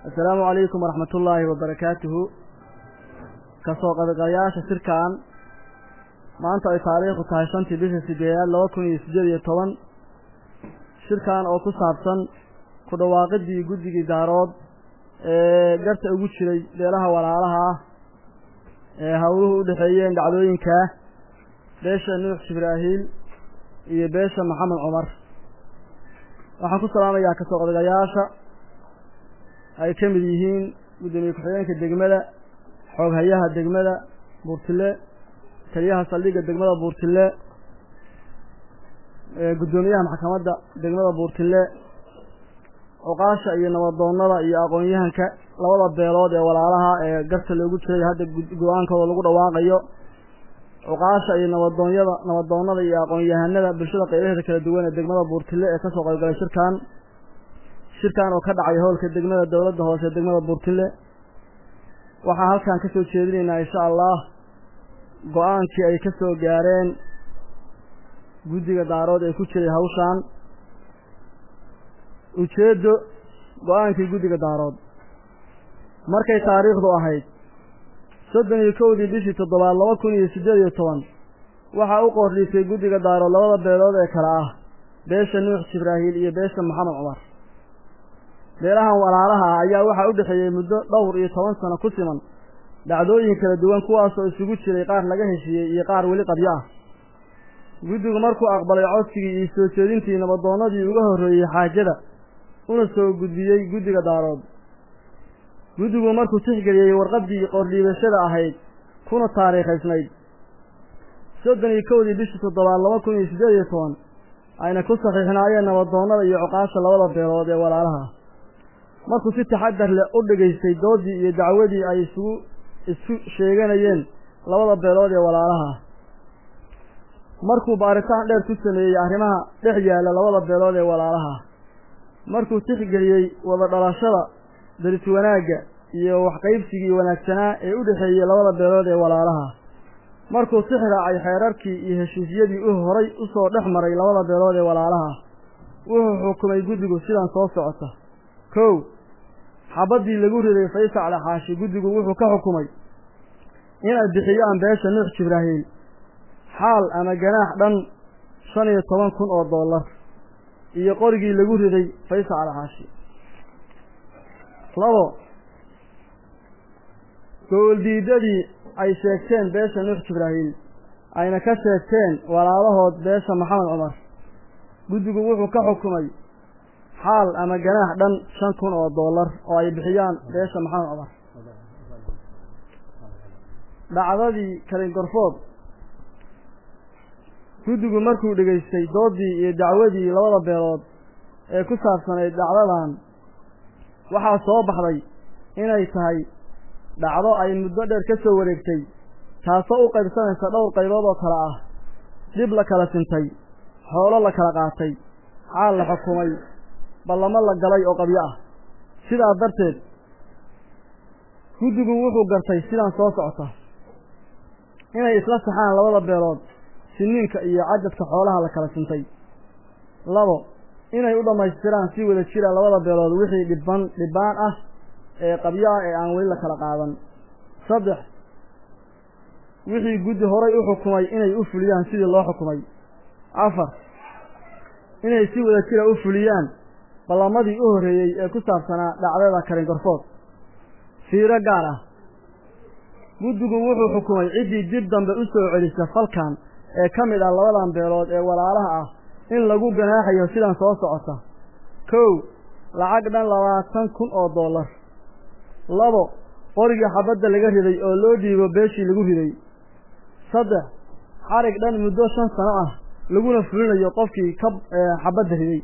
assalaamu calaykum waraxmat ullaahi wabarakaatuhu kasoo qaybgalayaasha shirkan maanta ay taariikhdu tahay shantii bisha sideedaad laba kun iyo siddeed iyo toban shirkan oo ku saabsan ku dhawaaqidii guddigii daarood ee garta ugu jiray beelaha walaalaha ah ee hawluhu u dhexeeyeen dhacdooyinkaa beesha nuux jibraahiil iyo beesha maxamed cumar waxaan ku salaamayaa kasoo qaybgalayaasha ay ka mid yihiin guddoomiye ku-xigeenka degmada xooghayaha degmada buurtile taliyaha saldhigga degmada buurtile guddoomiyaha maxkamadda degmada buurtile cuqaasha iyo nabadoonnada iyo aqoon-yahanka labada beelood ee walaalaha ee garta loogu jiray hadda go-aankooda lagu dhawaaqayo cuqaasha iyo nabadoonyada nabadoonnada iyo aqoon-yahanada bulshada qaybaheeda kala duwan ee degmada buurtile ee kasoo qaybgalay shirkan shirkan oo ka dhacay howlka degmada dowladda hoose ee degmada buurtile waxaan halkan ka soo jeedinaynaa insha allah go-aankii ay ka soo gaareen guddiga daarood ee ku jiray hawshan ujeeddo go-aankii guddiga daarood markay taariikhdu ahayd soddon iyo kowdii bishii toddobaad laba kun iyo siddeed iyo toban waxaa u qoordhiisay guddiga daarood labada beelood ee kale ah beesha nuux jibraahiil iyo beesha maxamed cumar beelahan walaalaha ah ayaa waxaa u dhexeeyey muddo dhowr iyo toban sano ku siman dhacdooyin kala duwan kuwaasoo isugu jiray qaar laga heshiiyey iyo qaar weli qabyo ah guddigu markuu aqbalay codsigii iyo soo jeedintii nabadoonnadii uga horreeyey xaajada una soo gudbiyey guddiga daarood guddigu markuu tixgeliyey warqaddii qordhiibashada ahayd kuna taariikhaysnayd soddon iyo kowdii bishii toddobaad laba kun iyo siddeed iyo toban ayna ku saxiixnaayeen nabadoonnada iyo cuqaasha labada beelood ee walaalaha markuu si taxadar leh u dhegaystay doodii iyo dacwadii ay isugu isku sheeganayeen labada beelood ee walaalaha markuu baaritaan dheer ku sameeyey arrimaha dhex yaalla labada beelood ee walaalaha markuu tixgeliyey wada dhalashada daris wanaagga iyo waxqaybsigii wanaagsanaa ee u dhexeeyey labada beelood ee walaalaha markuu tix raacay xeerarkii iyo heshiisyadii u horay u soo dhex maray labada beelood ee walaalaha wuxuu xukumay guddigu sidan soo socota kow xabaddii lagu riday faysacle xaashi guddigu wuxuu ka xukumay inay bixiyaan beesha nuux jibraahiil xaal ama ganaax dhan shan iyo toban kun oo dollar iyo qorigii lagu riday faysacle xaashi labo gooldiidadii ay sheegteen beesha nuux jibraahiil ayna ka sheegteen walaalahood beesha maxamed cumar guddigu wuxuu ka xukumay xaal ama ganaax dhan shan kun oo dollar oo ay bixiyaan beesha maxamed cumar dhacdadii kalingorfood guddigu markuu dhegaystay doodii iyo dacwadii labada beelood ee ku saabsanayd dhacdadan waxaa soo baxday inay tahay dhacdo ay muddo dheer ka soo wareegtay taasoo u qaybsanaysa dhowr qaybood oo kale ah dhib la kala sintay xoolo la kala qaatay xaal la xukumay ballamo la galay oo qabyo ah sidaa darteed guddigu wuxuu gartay sidan soo socota inay isla saxaan labada beelood siniinka iyo cajadka xoolaha la kala sintay labo inay u dhammaystiraan si wada jira labada beelood wixii dhibban dhibbaan ah ee qabyo ah ee aan weli la kala qaadan saddex wixii guddi horay u xukumay inay u fuliyaan sidii loo xukumay afar inay si wada jira u fuliyaan ballamadii u horreeyey ee ku saabsanaa dhacdada karingorfood fiiro gaar ah guddigu wuxuu xukumay ciddii dib dambe u soo celisa falkan ee ka mid ah labadan beelood ee walaalaha ah in lagu ganaaxayo sidan soo socota kow lacag dhan labaatan kun oo dollar labo qorigii xabadda laga riday oo loo dhiibo beeshii lagu riday saddex xarig dhan muddo shan sano ah laguna fulinayo qofkii ka xabadda riday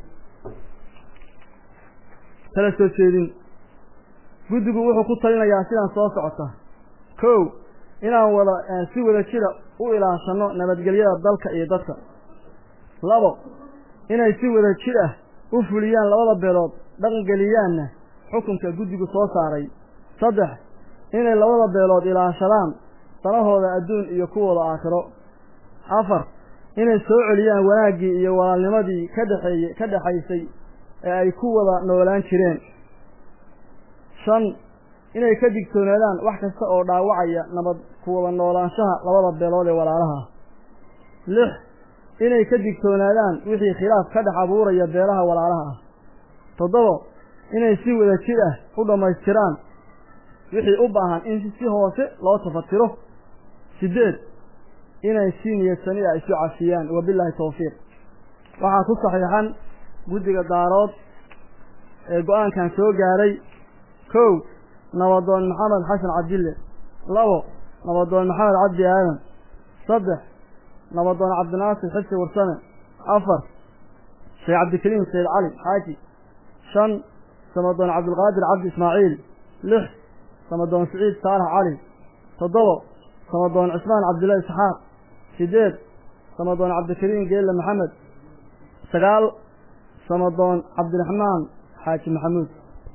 kala soo jeedin guddigu wuxuu ku talinayaa sidan soo socota kow inaan wada si wada jira u ilaashano nabadgelyada dalka iyo dadka labo inay si wada jir ah u fuliyaan labada beelood dhaqangeliyaanna xukunka guddigu soo saaray saddex inay labada beelood ilaashadaan danahooda adduun iyo kuwooda aakhiro afar inay soo celiyaan wanaaggii iyo walaalnimadii ka dhexeeyey ka dhexaysay ee ay ku wada noolaan jireen shan inay ka digtoonaadaan wax kasta oo dhaawacaya nabad kuwada noolaanshaha labada beelood ee walaalaha ah lix inay ka digtoonaadaan wixii khilaaf ka dhex abuuraya beelaha walaalaha ah toddoba inay si wada jir ah u dhammaystiraan wixii u baahan in si hoose loo tafatiro siddeed inay si niyadsani ah isu cafiyaan wabilaahi tawfiiq waxaa ku saxiixan guddiga daarood ee go-aankan soo gaaray kow nabadoon maxamed xasan cabdille labo nabadoon maxamed cabdi aadan saddex nabadoon cabdinaasir xibsi warsame afar sheekh cabdikariim sayid cali xaaji shan samadoon cabdilqaadir cabdi ismaaciil lix samadoon siciid saalax cali toddoba samadoon cismaan cabdilla isxaaq sideed samadoon cabdikariim geelle maxamed sagaal samadoon cabdiraxmaan xaaji maxamuud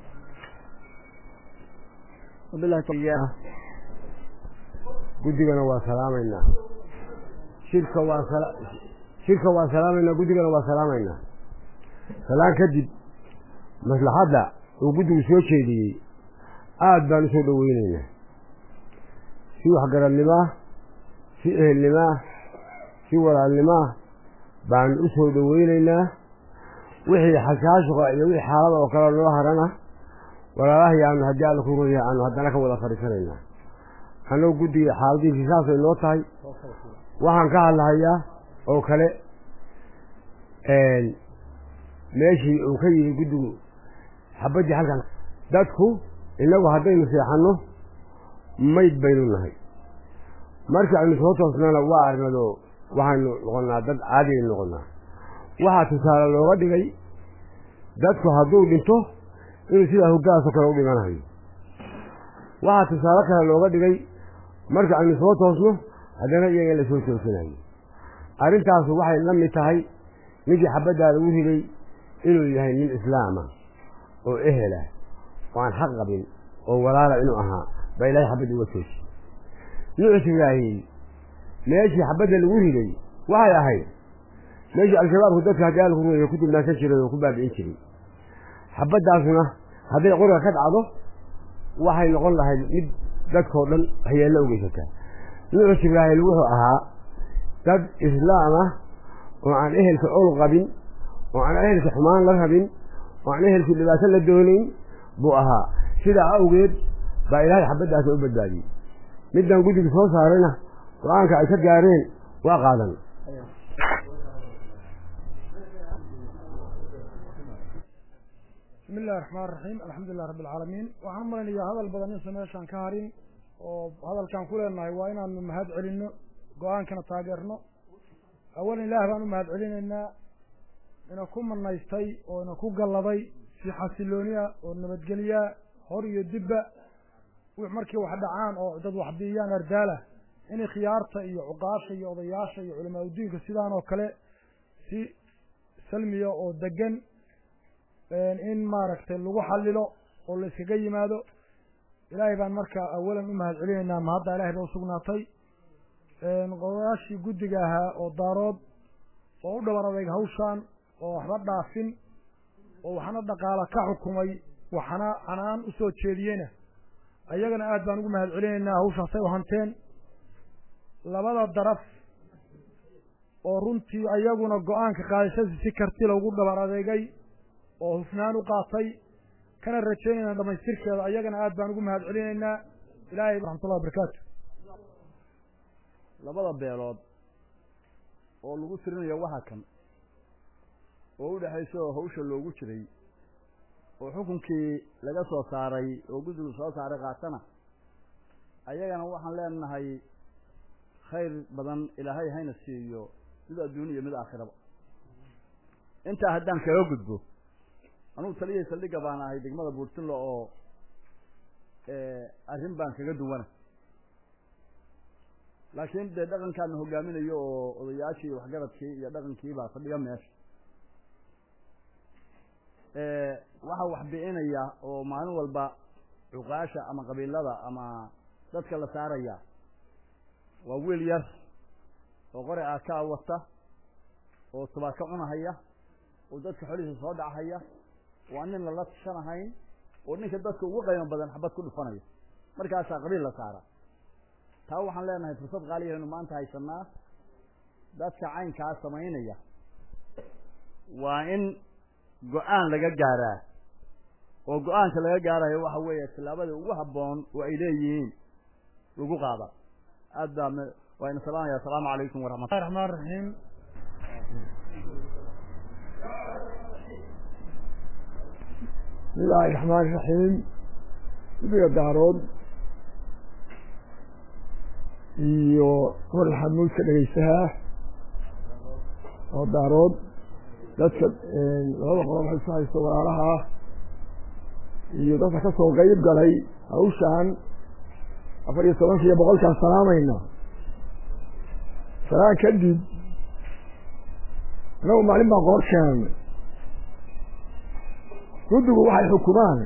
guddigana waa salaamaynaa shirka waa shirka waa salaamaynaa guddigana waa salaamaynaa salaan kadib maslaxadda uu guddigu soo jeediyey aad baan usoo dhoweyneynaa si waxgaradnimaa si ehelnimaa si walaalnimaa baan usoo dhoweyneynaa wixii xashaashuqa iyo wixii xaalada oo kale noo harana walaalahay aanu haddii alla ku runyahay aanu haddana ka wada fadhiisanaynaa annagu guddiga xaaladiisii saasay noo tahay waxaan ka hadlahayaa oo kale meeshii uu ka yimi guddigu xabaddii halkan dadku innagu haddaynu seexanno mayd baynu nahay markii aynu soo toosnana waa arnado waxaynu noqonnaa dad caadiaynu noqonnaa waxaa tusaale looga dhigay dadku hadduu dhinto inuu sidaa hoggaasoo kale u dhimanayo waxaa tusaale kale looga dhigay marka aynu soo toosno haddana iyaga in la soo toosinayo arrintaasu waxay la mid tahay ninkii xabaddaa lagu riday inuu yahay nin islaama oo ehela oo aan xaq qabin oo walaala inuu ahaa baa ilaahay xabadda uga toosi nuucus ibraahim meeshii xabadda lagu riday waxay ahayd meeshii al-shabaabku dadka haddii alla ku rumeeyo ku dulmaansan jiray oo ku baabi'in jiray xabaddaasuna hadday qoriga ka dhacdo waxay noqon lahayd mid dadkao dhan hayeello u geysataa nuucus ibraahim wuxuu ahaa dad islaam ah oo aan ehelka ol qabin oo aan ehelka xumaan la rabin oo aan ehelku dhibaato la doonayn buu ahaa sidaa awgeed baa ilaahay xabaddaasi u badbaadiyey middan guddiga soo saarayna go-aanka ay ka gaareen waa qaadan bismi illahi raxmaan raxiim alxamdulilah rabbi alcaalamiin waxaan malaynayaa hadal badan insa meeshaan ka harin oo hadalkaan ku leenahay waa inaanu mahad celinno go-aankana taageerno awalan ilaah baan u mahad celinaynaa ina ku manaystay oo ina ku galladay si xasilooniya oo nabadgelya hor iyo dibba markii wax dhacaan oo dad wax biiyaan ardaala inay khiyaarta iyo cuqaasha iyo odayaasha iyo culamaa udiinka sidaan oo kale si salmiya oo degan in maaragtay lagu xalilo oo la iskaga yimaado ilaahay baan marka awalan u mahad celinaynaa mahadda ilahay ba usugnaatay odayaashii guddiga ahaa oo daarood oo u dhaban adayg hawshaan oo waxba dhaafin oo waxna dhaqaala ka xukumay waxna canaan usoo jeediyeyna ayagana aad baan ugu mahad celinaynaa hawshaasay u hanteen labada daraf oo runtii ayaguna go-aanka qaadashadii si karti loogu dhaban adeegay oo hufnaan u qaatay kana rajaynayna dhamaystirkeeda ayagana aad baan ugu mahad celinaynaa ilahay raxmatullahi wabarakaatu labada beelood oo lagu tirinayo waxa kan oo u dhexaysa oo hawsha loogu jiray oo xukunkii laga soo saaray oo guddigu soo saaray qaatana ayagana waxaan leenahay khayr badan ilaahay hayna siiyo mid adduuni iyo mid aakhiraba intaa haddaan kaga gudbo anugu taliyay saldhigga baan ahay degmada buurtinlo oo arrin baan kaga duwana laakiin dee dhaqankaana hogaaminayo oo odayaashii iyo waxgaradkii iyo dhaqankii baa fadhiga meesha waxaa wax bi'inaya oo maalin walba cuqaasha ama qabiilada ama dadka la saaraya waa wiil yar oo qori aakaa wata oo tubaako cunahaya oo dadka xolihiisa soo dhachaya waa nin lala tashanahayn oo ninka dadka ugu qaymo badan xabad ku dhufanayo markaasaa qabiil la saara taa waxaan leenahay fursad qaaliyahaynu maanta haysanaa dadka caynkaa samaynaya waa in go-aan laga gaaraa oo go-aanka laga gaarayo waxa weeye tillaabadii ugu habboon oo ay leeyihiin lagu qaada aad baa waa ina salaamaya asalaamu calaykum waraxmat raxmaan raxiim bismillaahi raxmaan raxiim guddiga daarood iyo war xamuudka dhegaystaha oo daarood dadka labada qolob waxay isu haysto walaalaha iyo dadka ka soo qeyb galay hawshaan afar iyo tobanka iyo boqolkaan salaamayna salaan kadib annagu maalin baan qoor keenay guddigu waxay xukumaan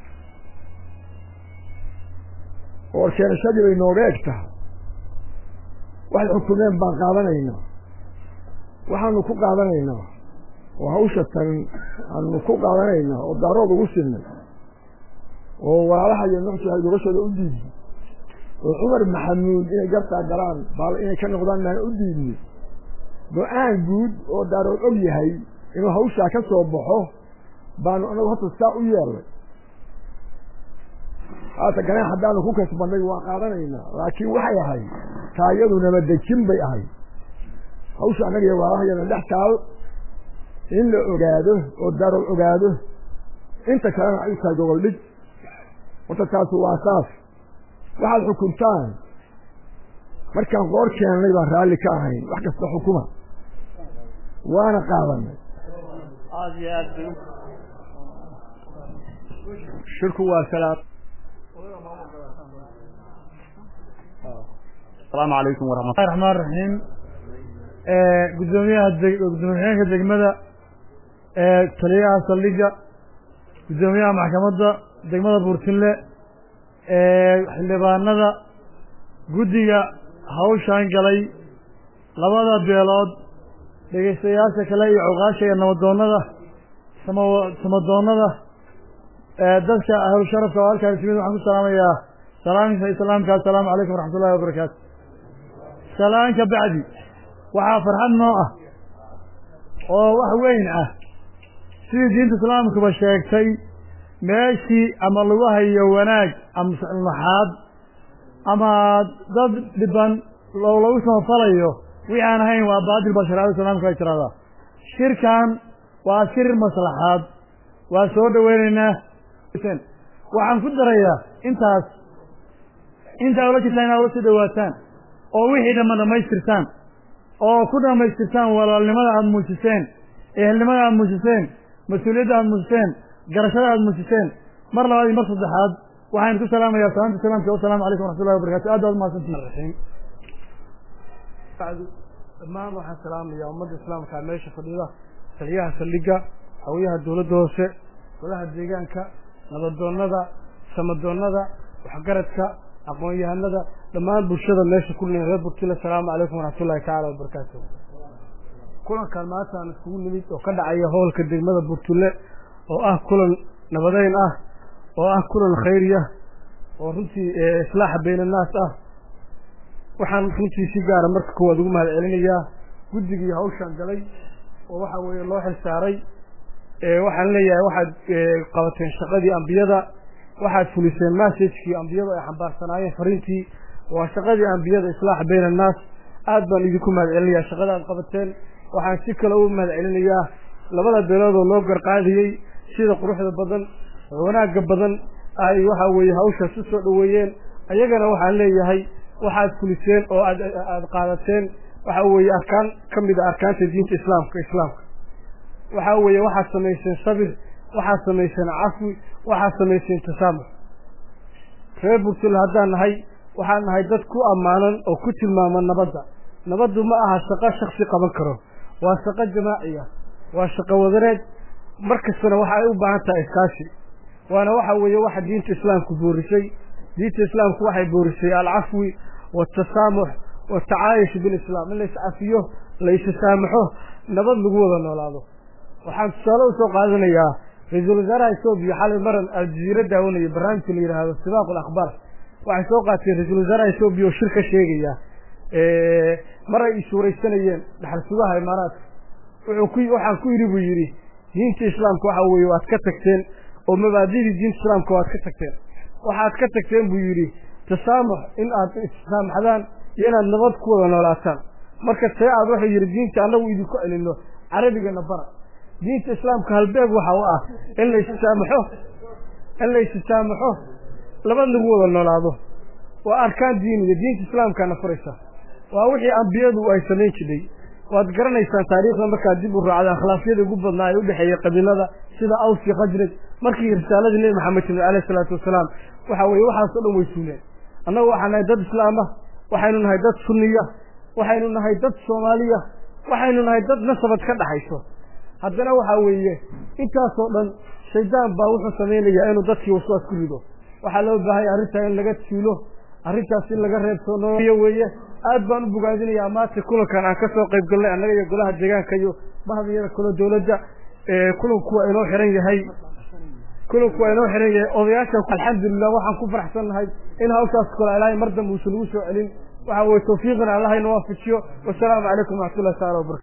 qoor keenashadii bay nooga eg tahay waxay xukumeen baan qaadanaynaa waxaanu ku qaadanaynaa oo hawsha tan aanu ku qaadanaynaa oo daarood ugu sinay oo walaalaha iyo nuxsi ay gogashooda u diidnay oo cumar maxamuud inay gartaa galaan baal inay ka noqdaan maan u diidnay go-aan guud oo daarood og yahay inuu hawshaa ka soo baxo baanu anagu horta saa u yeelnay haata ganaax haddaanu ku kasbanay waa qaadanaynaa laakiin waxay ahayd taayadu nabadejin bay ahayd hawsha annaga iyo waalahayana dhex taal in la ogaado oo daarood ogaado inta kalena ay u tahay gogol dhig horta taasu waa saas waxaad xukuntaan markaan qoor keennay baan raalli ka ahayn wax kasta xukuma waana qaadanay aada iyo aad bay shirku waa salaam asalaamu calaykum waraxmat raxmaan raxiim gudoomiyaha gudoomiyaanka degmada taliyaha saldhiga gudoomiyaha maxkamadda degmada buurtinle xildhibaanada guddiga hawshaan galay labada beelood dhegaystayaasha kale iyo cuqaasha iyo nabadoonnada sama samadoonnada dadka ahlu sharafka oo halkaan ismid waxaan ku salaamayaa salaamka islaamka assalaamu calaykum waraxmat ullahi wabarakaatu salaanka bacdi waxaa farxad noo ah oo wax weyn ah sidii diinta islaamkuba sheegtay meeshii ama lagu hayo wanaag ama naxaad ama dad dhiban oo lagu samafalayo wixii aan ahayn waa baadil baa shareecada islaamka ay tiraahdaa shirkan waa shir maslaxaad waa soo dhaweynaynaa waxaan ku darayaa intaas intaa ula jirtaan inaa ula soo dhawaataan oo wixii dhamma dhamaystirtaan oo ku dhamaystirtaan walaalnimada aada muujiseen ehelnimada aada muujiseen mas-uuliyadda aada muujiseen garashada aada muujiseen mar labaad iyo mar saddexaad waxaan ku salaamayaa salaanta salaamka wasalaamu calaykum waraxmatullahi wabarakatu aad baad umahadsantihin dhammaan waxaan salaamayaa ummadda islaamka meesha fadhida taliyaha saldhiga hawiyaha dowladda hoose golaha deegaanka nabadoonnada samadoonnada waxgaradka aqoon-yahanada dhammaan bulshada meesha ku leeyahay reer burkina asalaamu calaykum waraxmatullahi tacaala wabarakaatu kulankan maanta aan iskugu nimid oo ka dhacaya howlka degmada burtule oo ah kulan nabadeyn ah oo ah kulan khayriya oo runtii islaaxa bayn annaas ah waxaan runtii si gaara marka koowaad ugu mahad celinayaa guddigii hawshaan galay oo waxa weeye loo xilsaaray waxaan leeyahay waxaad qabateen shaqadii ambiyada waxaad fuliseen massagekii ambiyadu ay xambaarsanaayeen fariintii waa shaqadii ambiyada islaaxa bayn annaas aad baan idinku mahad celinayaa shaqada aad qabateen waxaan si kale ugu mahad celinayaa labada beelood oo loo garqaadiyey sida quruxda badan wanaagga badan ay waxa weeye hawshaas u soo dhoweeyeen ayagana waxaan leeyahay waxaad fuliseen oo aad aada qaadateen waxa weeye arkaan ka mid a arkaanta diinta islaamka islaamka waxa weeye waxaad samayseen sabir waxaad samayseen cafwi waxaad samayseen tasaamux reer burtule haddaan nahay waxaan nahay dad ku ammaanan oo ku tilmaama nabadda nabaddu ma aha shaqo shaksi qaban karo waa shaqo jamaaciya waa shaqo wadareed mar kastana waxa ay u baahan tahay iskaashi waana waxa weeye waxa diinta islaamku boorisay diinta islaamku waxay boorisay alcafwi waaltasaamux waaltacaayush bilislaam in la iscafiyo la isasaamaxo nabad lagu wada noolaado waxaan tusaale usoo qaadanayaa ra-iisul wasaaraha etoobiya xalay maran aljaziira daawanaya barnaamijka la yidhaahdo sibaaq alakhbaar waxay soo qaateen ra-iisul wasaaraha etoobiya oo shir ka sheegaya mar ay ishuuraysanayeen dhaxal sugaha imaaraadka wuxuu ku waxaan ku yidhi buu yidhi diinta islaamka waxa weeye waad ka tagteen oo mabaadidii diinta islaamka waad ka tagteen waxaad ka tagteen buu yidhi tasaamux in aad issaamaxdaan iyo inaad nabad ku wada noolaataan marka see aad wuxuu yidhi diinta annagu idinku celino carabigana bara diinta islaamka halbeeg waxa u ah in la issaamaxo in la issaamaxo labad lagu wada noolaado waa arkaan diiniga diinta islaamkaana furaysa waa wixii ambiyadu ay samayn jiray waad garanaysaan taariikhda markaad dib u raacda akhlaafyada ugu badnaa ee udhexeeya qabiilada sida aws iyo khajraj markii risaaladii nebi maxamed timid alayhi salaatu wasalaam waxa weeye waxaasoo dhan way suuleen annagu waxaan nahay dad islaama waxaynu nahay dad sunniya waxaynu nahay dad soomaaliya waxaynu nahay dad nasabad ka dhaxayso haddana waxa weeye intaasoo dhan shaydaan baa wuxuu samaynayaa inuu dadkii waswaas ku rido waxaa loo baahanya arrintaa in laga tuulo arrintaas in laga reebsoonoyo weeye aad baan u bogaadinayaa maanta kulankan aan ka soo qayb galnay annaga iyo golaha deegaanka iyo bahdiyada kale dawladda kulanku waa inoo xiran yahay kulanku waa inoo xiran yahay odayaasha alxamdulilah waxaan ku faraxsannahay in hawshaas kale ilaahay mar dambe uusan ugu soo celin waxa weye tawfiiqna allahayna waafajiyo wasalaamu calaykum waraxmatullahi taala wabarakatu